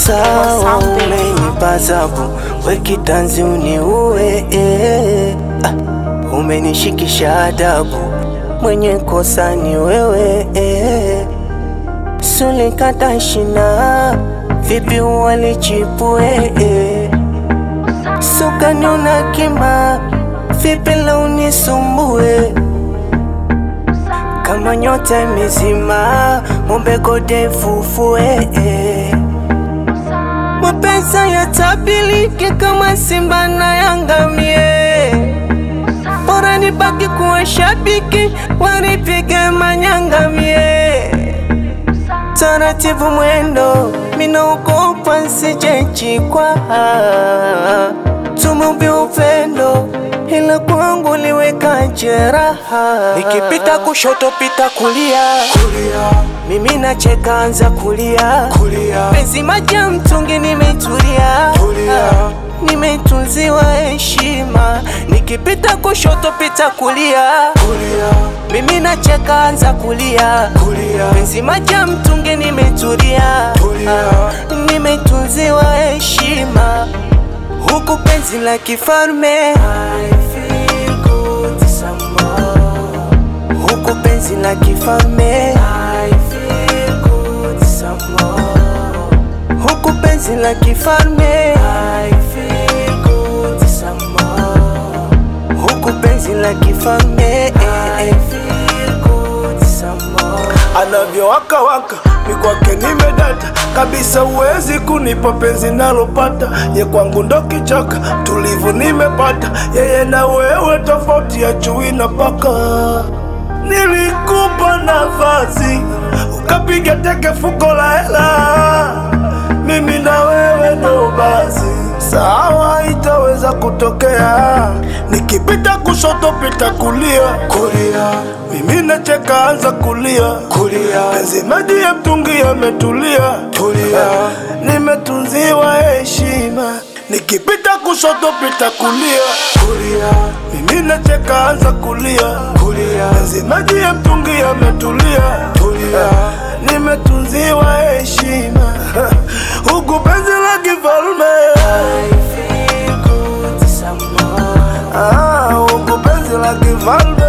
sawa, umenipa zabu, we kitanzi uniue eh. Ah, umenishikisha adabu, mwenye kosa ni wewe eh. Sulikata shina, vipi walichipue eh. Sukaniona kima, vipi la unisumbue kama nyota imezima, mombe gode fufue eh. Mapenzi yatabiliki kama Simba na Yanga mie, bora nibaki kuwa shabiki, wanipige manyanga mie. Taratibu mwendo, minaogopa nsijechikwa, tumumbi upendo ila kwangu liweka jeraha. Nikipita kushoto pita kulia, kulia, mimi nacheka anza kulia, kulia, penzi maji ya mtungi nimetulia, Tulia. nimetunziwa heshima. Nikipita kushoto pita kulia, kulia, mimi nacheka anza kulia, kulia, penzi maji ya mtungi nimetulia, Tulia. nimetunziwa heshima huku penzi la kifalme huku penzi la kifalme huku penzi la kifalme huku penzi la kifalme anavyowaka waka mi kwake nimedata kabisa, uwezi kunipa penzi nalopata, ye kwangu ndo kichaka tulivu nimepata, yeye na wewe tofauti ya chui na paka. Nilikupa nafasi ukapiga teke fuko la hela, mimi na wewe ndo basi sawa, itaweza kutokea. Nikipita kushoto pita kulia, kulia, mimi nacheka anza kulia, kulia, penzi maji ya mtungi yametulia, tulia, nimetunziwa heshima. Nikipita kushoto pita kulia, kulia, mimi nacheka anza kulia, kulia, penzi maji ya mtungi yametulia, tulia, nimetunziwa heshima huku penzi la kifalme Ah, huku penzi la kifalme